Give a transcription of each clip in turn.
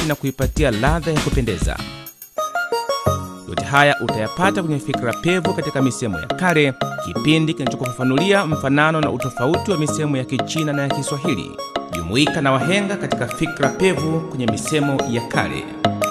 safi na kuipatia ladha ya kupendeza. Yote haya utayapata kwenye Fikra Pevu katika misemo ya kale, kipindi kinachokufafanulia mfanano na utofauti wa misemo ya Kichina na ya Kiswahili. Jumuika na wahenga katika Fikra Pevu kwenye misemo ya kale.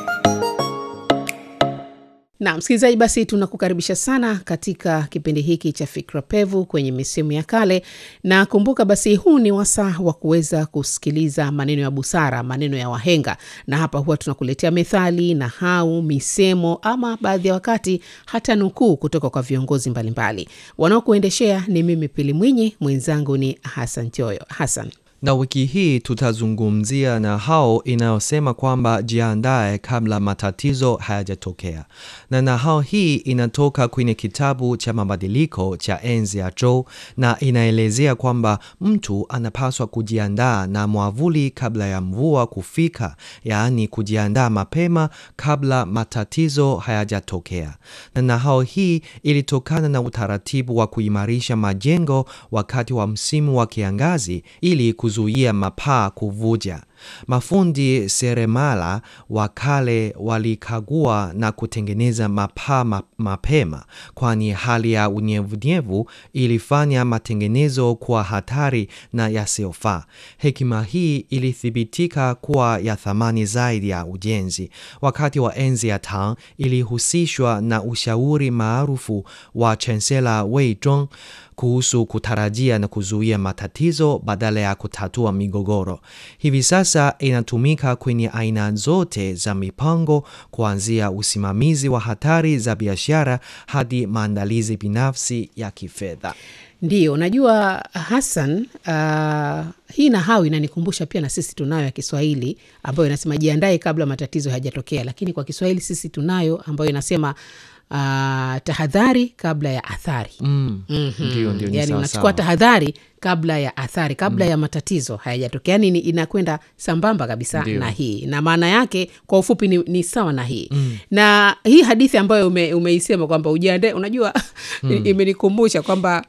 Na msikilizaji, basi tunakukaribisha sana katika kipindi hiki cha Fikra Pevu kwenye misemo ya kale, na kumbuka basi, huu ni wasaa wa kuweza kusikiliza maneno ya busara, maneno ya wahenga, na hapa huwa tunakuletea methali, nahau, misemo ama baadhi ya wakati hata nukuu kutoka kwa viongozi mbalimbali. Wanaokuendeshea ni mimi Pili Mwinyi, mwenzangu ni Hasan Joyo. Hasan, na wiki hii tutazungumzia na hao inayosema kwamba jiandae kabla matatizo hayajatokea, na nahau hii inatoka kwenye kitabu cha mabadiliko cha enzi ya Zhou na inaelezea kwamba mtu anapaswa kujiandaa na mwavuli kabla ya mvua kufika, yaani kujiandaa mapema kabla matatizo hayajatokea. Na nahau hii ilitokana na utaratibu wa kuimarisha majengo wakati wa msimu wa kiangazi ili kuzuia mapaa kuvuja. Mafundi seremala wa kale walikagua na kutengeneza mapaa ma mapema, kwani hali ya unyevunyevu ilifanya matengenezo kuwa hatari na yasiyofaa. Hekima hii ilithibitika kuwa ya thamani zaidi ya ujenzi. Wakati wa enzi ya Tang ilihusishwa na ushauri maarufu wa chansela Wei Zhong kuhusu kutarajia na kuzuia matatizo badala ya kutatua migogoro. Hivi sasa inatumika kwenye aina zote za mipango, kuanzia usimamizi wa hatari za biashara hadi maandalizi binafsi ya kifedha. Ndiyo, najua Hassan. Uh, hii nahau inanikumbusha pia na sisi tunayo ya Kiswahili ambayo inasema jiandae kabla matatizo hayajatokea, lakini kwa Kiswahili sisi tunayo ambayo inasema Uh, tahadhari kabla ya athari. Mm. Mhm. Ndio, ndio, ni Yani sawa unachukua sawa. tahadhari kabla ya athari, kabla ya matatizo hayajatokea. Yani ni- inakwenda sambamba kabisa Ndio. na hii, na maana yake kwa ufupi ni, ni sawa na hii na hii hadithi ambayo ume, umeisema kwamba ujiandae, unajua imenikumbusha kwamba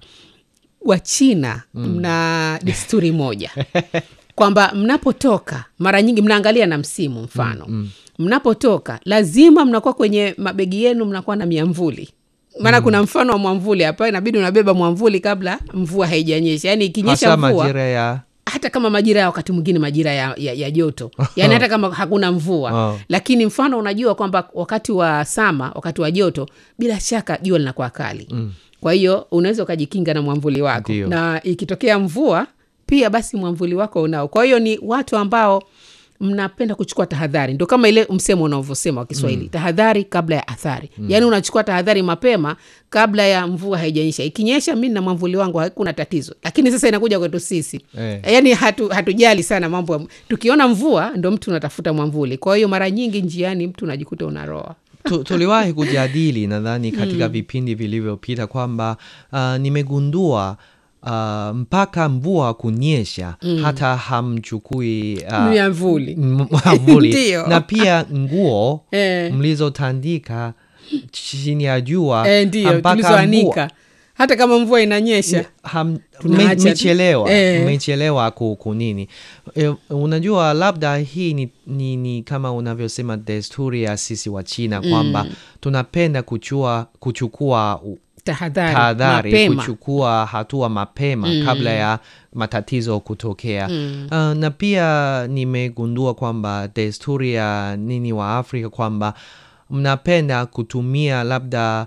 Wachina mna desturi moja kwamba mnapotoka mara nyingi mnaangalia na msimu mfano mnapotoka lazima mnakuwa kwenye mabegi yenu mnakuwa na miamvuli maana kuna mfano wa mwamvuli hapa inabidi unabeba mwamvuli kabla mvua haijanyesha yaani ikinyesha Hasa mvua majira ya hata kama majira ya wakati mwingine majira ya, ya, ya joto yaani hata kama hakuna mvua Oh. lakini mfano unajua kwamba wakati wa sama wakati wa joto bila shaka jua linakuwa kali kwa hiyo unaweza ukajikinga na mwamvuli wako Ndio. na ikitokea mvua pia basi mwamvuli wako unao kwa hiyo ni watu ambao mnapenda kuchukua tahadhari ndo kama ile msemo unavyosema wa kiswahili tahadhari kabla ya athari yaani unachukua tahadhari mapema kabla ya mvua haijanyesha ikinyesha mi na mwamvuli wangu hakuna tatizo lakini sasa inakuja kwetu sisi Eh. yaani hatu, hatujali sana mambo ya- tukiona mvua ndo mtu unatafuta mwamvuli kwa hiyo mara nyingi njiani mtu unajikuta unaroa Tu- tuliwahi kujadili nadhani katika vipindi vilivyopita kwamba uh, nimegundua uh, mpaka mvua kunyesha hata hamchukui uh, miamvuli m- mwavuli Ndio. na pia nguo Eh. mlizotandika chini ya jua e, ndio mpaka tulizoanika hata kama mvua inanyesha ham- Tunaacha me- tu. mmechelewa Eh. mmechelewa ku, kunini e, unajua labda hii ni, ni, ni kama unavyosema desturi ya sisi wa China kwamba tunapenda kuchua, kuchukua u- tahadhari tahadhari mapema kuchukua hatua mapema kabla ya matatizo kutokea uh, na pia nimegundua kwamba desturi ya nini wa Afrika kwamba mnapenda kutumia labda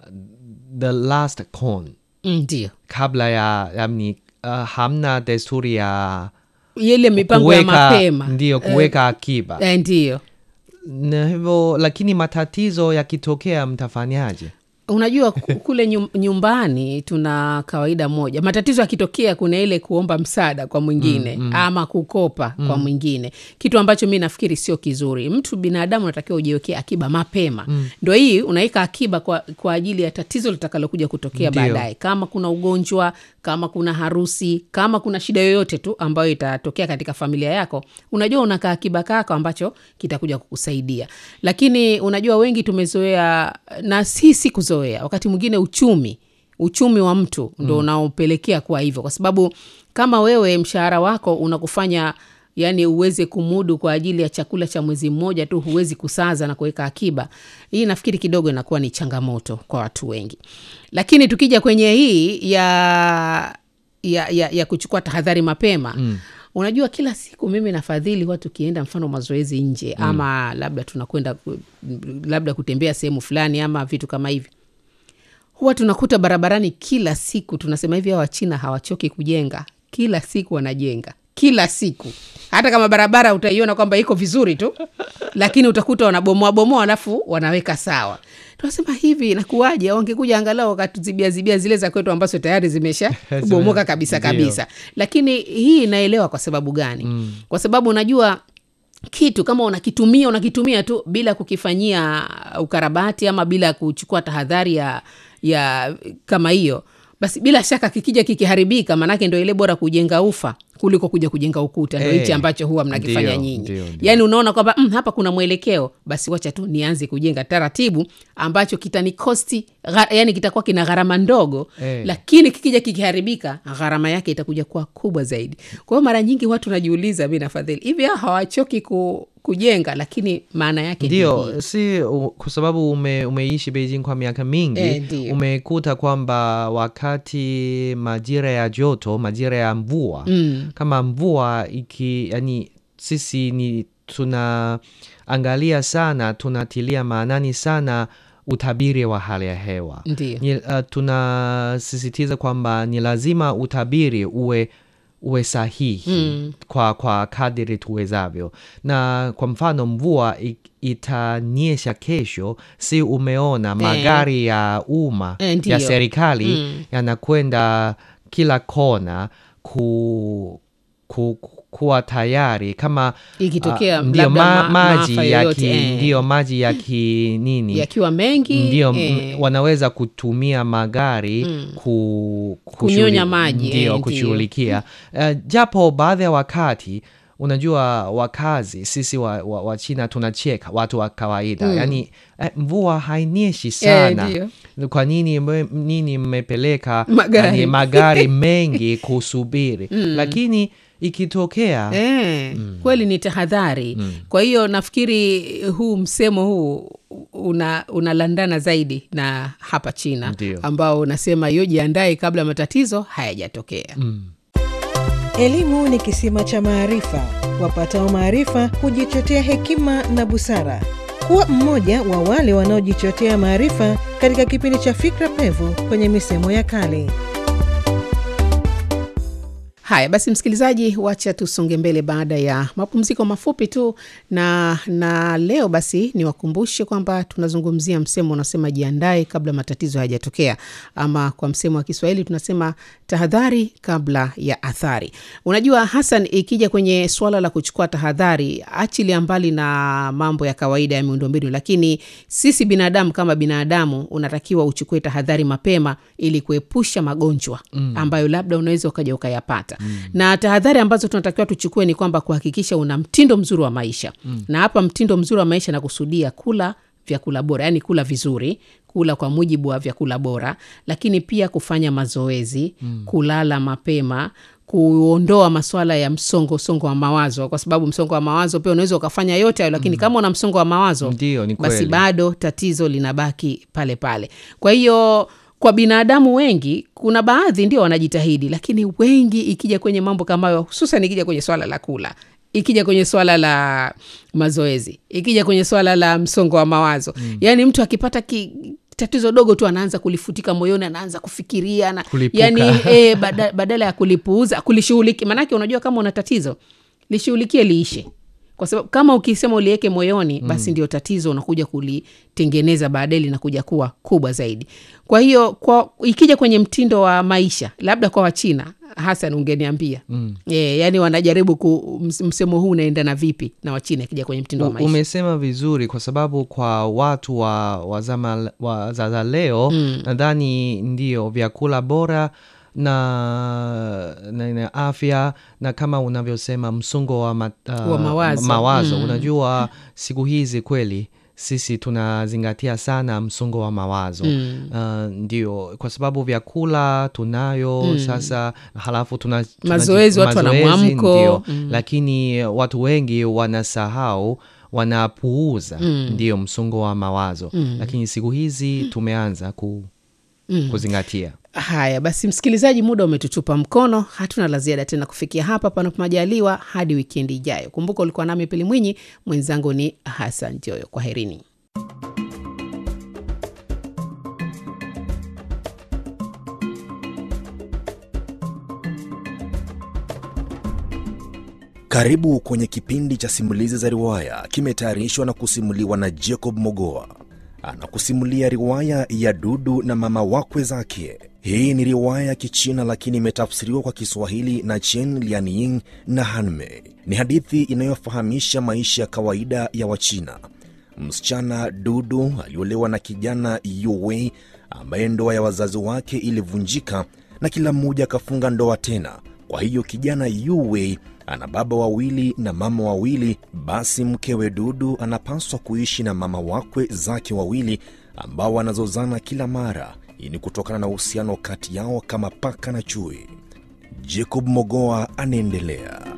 the last corn Mm, ndio kabla ya yani, uh, hamna desturi ya ile mipango ya mapema ndio kuweka akiba Eh, ndio na hivyo lakini matatizo yakitokea mtafanyaje unajua ku- kule nyum- nyumbani tuna kawaida moja matatizo yakitokea kuna ile kuomba msaada kwa mwingine ama kukopa kwa mwingine kitu ambacho mi nafikiri sio kizuri mtu binadamu unatakiwa ujiwekee akiba mapema ndo hii unaweka akiba kwa, kwa ajili ya tatizo litakalokuja kutokea Ndio. baadaye kama kuna ugonjwa kama kuna harusi kama kuna shida yoyote tu ambayo itatokea katika familia yako unajua unakaa akiba kako ambacho kitakuja kukusaidia lakini unajua wengi tumezoea na si si kuzoea wakati mwingine uchumi uchumi wa mtu ndo unaopelekea kuwa hivyo kwa sababu kama wewe mshahara wako unakufanya yaani uweze kumudu kwa ajili ya chakula cha mwezi mmoja tu, huwezi kusaza na kuweka akiba. Hii nafikiri kidogo inakuwa ni changamoto kwa watu wengi, lakini tukija kwenye hii ya ya, ya, ya kuchukua tahadhari mapema mm. Unajua, kila siku mimi nafadhili huwa tukienda mfano mazoezi nje mm. ama labda tunakwenda ku- labda kutembea sehemu fulani ama vitu kama hivi, huwa tunakuta barabarani kila siku tunasema hivi, hawa Wachina hawachoki kujenga, kila siku wanajenga kila siku, hata kama barabara utaiona kwamba iko vizuri tu, lakini utakuta wanabomoa bomoa, alafu wanaweka sawa. Tunasema hivi, inakuwaje? Wangekuja angalau wakatuzibia zibia zile za kwetu ambazo tayari zimesha bomoka kabisa Ndio. kabisa. Lakini hii inaelewa kwa sababu gani? mm. kwa sababu unajua kitu kama unakitumia unakitumia tu bila kukifanyia ukarabati ama bila kuchukua tahadhari ya, ya kama hiyo basi bila shaka kikija kikiharibika maanake ndo ile bora kujenga ufa kuliko kuja kujenga ukuta ndo Eh, hichi ambacho huwa mnakifanya ndio, nyinyi ndio, ndio. yaani unaona kwamba mm, hapa kuna mwelekeo basi wacha tu nianze kujenga taratibu ambacho kitanikosti gha, yani kitakuwa kina gharama ndogo Eh. lakini kikija kikiharibika gharama yake itakuja kuwa kubwa zaidi kwa hiyo mara nyingi watu najiuliza mi nafadhili hivi hao hawachoki ku, kujenga lakini maana yake ni hii. ndio si u- kwa sababu ume, umeishi beijing kwa miaka mingi Eh, ndio. umekuta kwamba wakati majira ya joto majira ya mvua Mm. kama mvua iki yani sisi ni tunaangalia sana tunatilia maanani sana utabiri wa hali ya hewa Ndio. ni, uh, tunasisitiza kwamba ni lazima utabiri uwe uwe sahihi Mm. kwa, kwa kadiri tuwezavyo na kwa mfano mvua i- itanyesha kesho si umeona magari ya umma Eh, ndio. ya serikali Mm. yanakwenda kila kona ku, ku, ku, kuwa tayari kama Ikitokea ah, ndio labda ma, ma- maji maafa ya yoyote, ki, eh. ndio maji ya ki nini yakiwa mengi ndio m- eh, wanaweza kutumia magari ku, Kunyonya kushughuli- maji, eh, ndio ndio. kushughulikia uh, japo baadhi ya wakati unajua wakazi sisi wa, wa, wa china tunacheka watu wa kawaida mm. yani eh, mvua hainyeshi sana ndio. kwa nini mme- nini mmepeleka Magari. yani, magari mengi kusubiri lakini ikitokea Eh, kweli ni tahadhari kwa hiyo nafikiri huu msemo huu una unalandana zaidi na hapa china Ndio. ambao unasema yo jiandae kabla matatizo hayajatokea Elimu ni kisima cha maarifa. Wapatao maarifa hujichotea hekima na busara. Kuwa mmoja wa wale wanaojichotea maarifa katika kipindi cha Fikra Pevu kwenye misemo ya kale. haya basi msikilizaji wacha tusonge mbele baada ya mapumziko mafupi tu na na leo basi niwakumbushe kwamba tunazungumzia msemo unasema jiandae kabla matatizo hayajatokea ama kwa msemo wa kiswahili tunasema tahadhari kabla ya athari unajua hasan ikija kwenye suala la kuchukua tahadhari achilia mbali na mambo ya kawaida ya miundombinu lakini sisi binadamu kama binadamu unatakiwa uchukue tahadhari mapema ili kuepusha magonjwa mm. ambayo labda unaweza ukaja ukayapata mm. na tahadhari ambazo tunatakiwa tuchukue ni kwamba kuhakikisha una mtindo mzuri wa maisha mm. na hapa mtindo mzuri wa maisha nakusudia kula vyakula bora yaani kula vizuri kula kwa mujibu wa vyakula bora lakini pia kufanya mazoezi mm. kulala mapema kuondoa maswala ya msongo songo wa mawazo kwa sababu msongo wa mawazo pia unaweza ukafanya yote hayo lakini mm. kama una msongo wa mawazo Ndio, ni basi kweli. bado tatizo linabaki pale pale kwa hiyo kwa binadamu wengi kuna baadhi ndio wanajitahidi lakini wengi ikija kwenye mambo kama hayo hususan ikija kwenye swala la kula ikija kwenye swala la mazoezi ikija kwenye swala la msongo wa mawazo mm. yaani mtu akipata ki, tatizo dogo tu anaanza kulifutika moyoni anaanza kufikiria na, Kulipuka. yani e, bada, badala ya kulipuuza kulishughuliki maanake unajua kama una tatizo lishughulikie liishe kwa sababu kama ukisema uliweke moyoni basi ndio tatizo unakuja kulitengeneza baadaye linakuja kuwa kubwa zaidi kwa hiyo kwa ikija kwenye mtindo wa maisha labda kwa wachina hasan ungeniambia mm. e, yani wanajaribu ku, ms- msemo huu unaendana vipi na wachina ikija kwenye mtindo wa U- maisha umesema vizuri kwa sababu kwa watu wa, wa zama wa za za leo mm. nadhani ndio vyakula bora na, na, na afya na kama unavyosema msongo wa, ma, uh, Wa mawazo. mawazo. Mm. unajua siku hizi kweli sisi tunazingatia sana msongo wa mawazo mm. uh, ndio kwa sababu vyakula tunayo mm. sasa halafu tuna, tuna Mazoezi, watu wana mazoezi, mwamko. ndio lakini watu wengi wanasahau wanapuuza ndio msongo wa mawazo lakini siku hizi tumeanza ku, kuzingatia haya basi msikilizaji muda umetutupa mkono hatuna la ziada tena kufikia hapa panapo majaliwa hadi wikendi ijayo kumbuka ulikuwa nami pili mwinyi mwenzangu ni hasan joyo kwa herini Karibu kwenye kipindi cha simulizi za riwaya, kimetayarishwa na kusimuliwa na Jacob Mogoa. Anakusimulia riwaya ya Dudu na mama wakwe zake. Hii ni riwaya ya Kichina lakini imetafsiriwa kwa Kiswahili na Chen Lianying na Hanmei. Ni hadithi inayofahamisha maisha ya kawaida ya Wachina. Msichana Dudu aliolewa na kijana Yuwei ambaye ndoa ya wazazi wake ilivunjika na kila mmoja akafunga ndoa tena. Kwa hiyo kijana Yuwei ana baba wawili na mama wawili. Basi mkewe Dudu anapaswa kuishi na mama wakwe zake wawili ambao wanazozana kila mara. Hii ni kutokana na uhusiano kati yao kama paka na chui. Jacob Mogoa anaendelea.